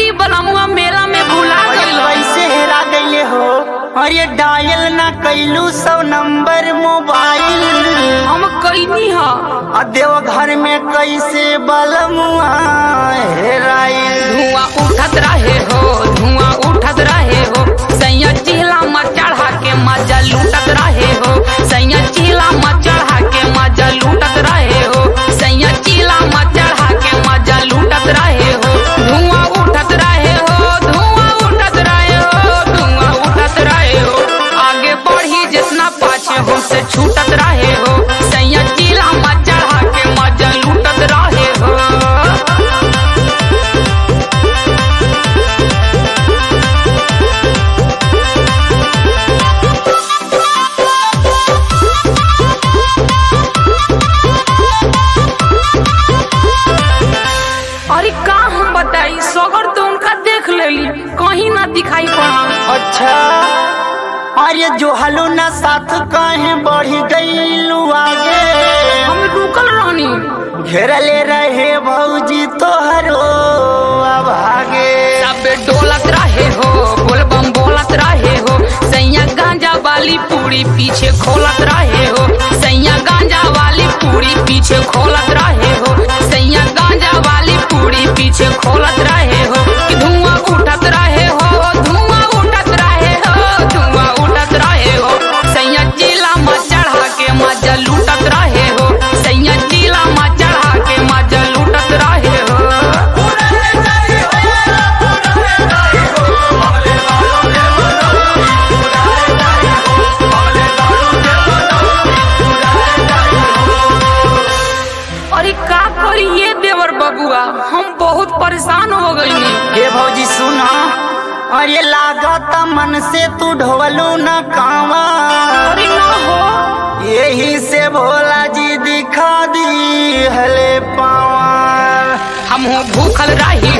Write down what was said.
की बलमुआ मेला में भुला अरे गइल कैसे हेरा गईले हो अरे डायल ना कैलू सौ नंबर मोबाइल हम कईनी ह आ देव घर में कैसे बलमुआ हेराइल धुआं उठत रहे हो धुआं उठत रहे हो सैया चिल्ला में चढ़ा के मजा लूटत रहे हो सैया चिल्ला में चढ़ा के मजा लूटत रहे हो सैया चिल्ला में चढ़ा के मजा लूटत रहे हो धुआं उठत रहे हो धुआं उठत रहे हो धुआं उठत रहे हो आगे बढ़ी जितना पाछे हमसे छूटत रहे हो सैया चिल्ला में चढ़ा के मजा लूटत रहे हो अरे का हम बताई सगर तो उनका देख लेली कहीं ना दिखाई पड़ा अच्छा अरे जो हलो ना साथ काहे बढ़ी गईलू आगे हम रुकल रहनी घेरले रहे भौजी तोहरो अब आगे सब डोलत रहे हो बोलबम बोलत रहे हो सैया गांजा वाली पूरी पीछे खोलत रहे हो सैया गांजा वाली पूरी पीछे खोलत रहे हो सैया गांजा वाली पूरी पीछे खोलत रहे हो कि धुआं उठत रहे हो धुआं उठत रहे हो धुआं उठत रहे हो सैया जिला में चढ़ा के मजा लूटत रहे हो सैया जिला में चढ़ा के मजा लूटत रहे हो अरे का करी ये देवर बबुआ हम बहुत परेशान हो गई हे भौजी सुना अरे लागत मन से तू ढोलू न कावा अरे ना हो यही से भोला जी दिखा दी हले पावा हम भूखल रही